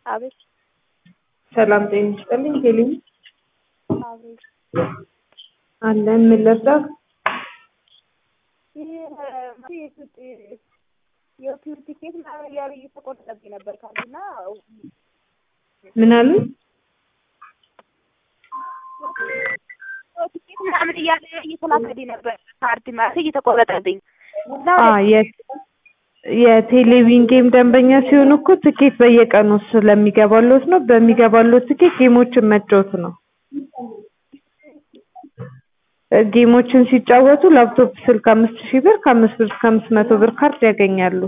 አቤት ሰላም ጤና ይስጥልኝ ሄሊን አቤት አለን ምን ልርዳት? ይህ የሆቴል ቲኬት ምናምን እያሉ እየተቆረጠብኝ ነበር ካሉና ምን አሉ? ቲኬት ምናምን እያለ እየተላከልኝ ነበር ካርድ ማለት እየተቆረጠብኝ እና አ የ የቴሌቪዥን ጌም ደንበኛ ሲሆኑ እኮ ትኬት በየቀኑ ስለሚገባሎት ነው። በሚገባሎት ትኬት ጌሞችን መጫወት ነው። ጌሞችን ሲጫወቱ ላፕቶፕ ስልክ አምስት ሺህ ብር ከአምስት ብር እስከ አምስት መቶ ብር ካርድ ያገኛሉ።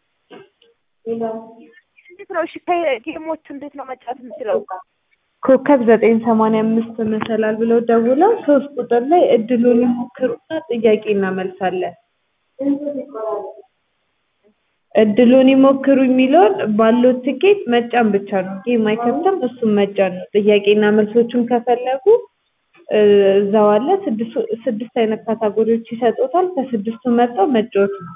እንዴት ነው እሺ ጌሞቹ እንዴት ነው መጫወት የምችለው? ኮከብ ዘጠኝ ሰማንያ አምስት መሰላል ብለው ደውለው ሶስት ቁጥር ላይ እድሉን ይሞክሩና ጥያቄ እናመልሳለን። እድሉን ይሞክሩ የሚለውን ባለው ትኬት መጫን ብቻ ነው። ጌም አይከብድም፣ እሱም መጫን ነው። ጥያቄና መልሶቹን ከፈለጉ እዛው አለ። ስድስት አይነት ካታጎሪዎች ይሰጡታል። ከስድስቱ መርጠው መጫወት ነው።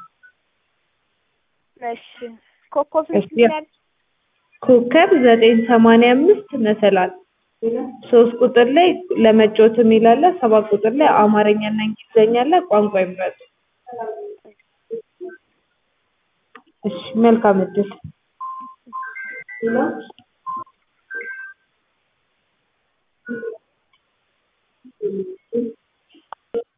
እሺ ኮከብ ስንት እሺ። ይላል? ኮከብ ዘጠኝ ሰማንያ አምስት መሰላል ሶስት ቁጥር ላይ ለመጫወት የሚል አለ። ሰባት ቁጥር ላይ አማርኛና እንግሊዝኛ አለ። ቋንቋ ይምረጡ። እሺ መልካም እድል